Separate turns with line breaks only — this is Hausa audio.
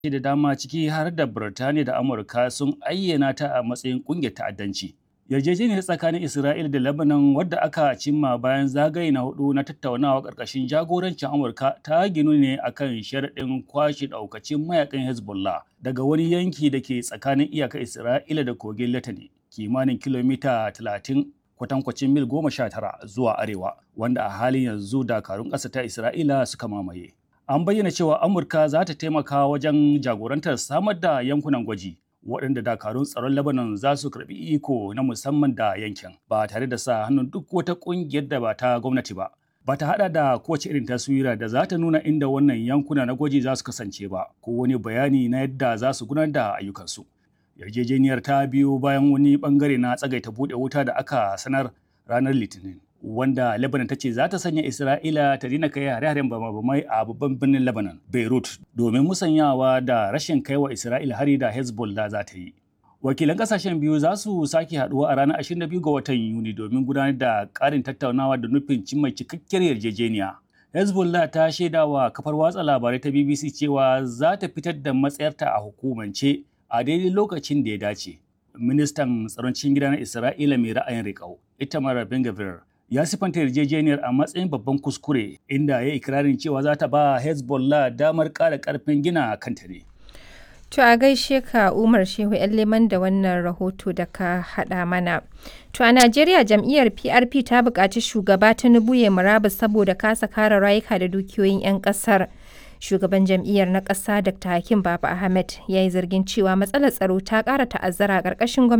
da dama ciki har da Birtaniya da Amurka sun ayyana ta a matsayin ƙungiyar ta'addanci. Yarjejeniyar tsakanin Isra'ila da Lebanon wadda aka cimma bayan zagaye na hudu na tattaunawa ƙarƙashin jagorancin Amurka ta ginu ne akan sharaɗin kwashe ɗaukacin mayakan Hezbollah daga wani yanki da ke tsakanin iyakar Isra'ila da kogin Litani kimanin kilomita 30 kwatankwacin mil goma sha tara zuwa arewa wanda a halin yanzu dakarun ƙasa ta Isra'ila suka mamaye. An bayyana cewa Amurka za ta taimaka wajen jagorantar samar da yankunan gwaji waɗanda dakarun tsaron Lebanon za su karɓi iko na musamman da yankin ba tare da sa hannun duk wata ƙungiyar da ba ta gwamnati ba. Ba ta haɗa da kowace irin taswira da za ta nuna inda wannan yankuna na gwaji za su kasance ba ko wani bayani na yadda za su gudanar da ayyukansu. Yarjejeniyar ta biyo bayan wani bangare na tsagaita buɗe wuta da aka sanar ranar Litinin. wanda Lebanon ta ce za ta sanya Isra'ila ta dina kai hare-haren bama-bamai a babban birnin Lebanon, Beirut, domin musanyawa da rashin kaiwa Isra'ila hari da Hezbollah za ta yi. Wakilan kasashen biyu za su sake haduwa a ranar 22 ga watan Yuni domin gudanar da ƙarin tattaunawa da nufin cimma cikakkiyar yarjejeniya. Hezbollah ta shaidawa kafar watsa labarai ta BBC cewa za ta fitar da matsayarta a hukumance a daidai lokacin da ya dace. Ministan tsaron cikin gida na Isra'ila mai ra'ayin riƙau, Itamar Ben-Gvir, ya sifanta yarjejeniyar a matsayin babban kuskure inda ya ikirarin cewa za ta ba Hezbollah damar ƙara ƙarfin gina kanta ne.
To a gaishe ka Umar Shehu ‘yan leman da wannan rahoto da ka haɗa mana. To a Najeriya jam'iyyar PRP ta buƙaci shugaba Tinubu ya murabus saboda kasa kare rayuka da dukiyoyin 'yan ƙasar. Shugaban jam'iyyar na ƙasa Dr. Hakim Baba Ahmed ya yi zargin cewa matsalar tsaro ta ƙara ta'azzara a ƙarƙashin gwamnati.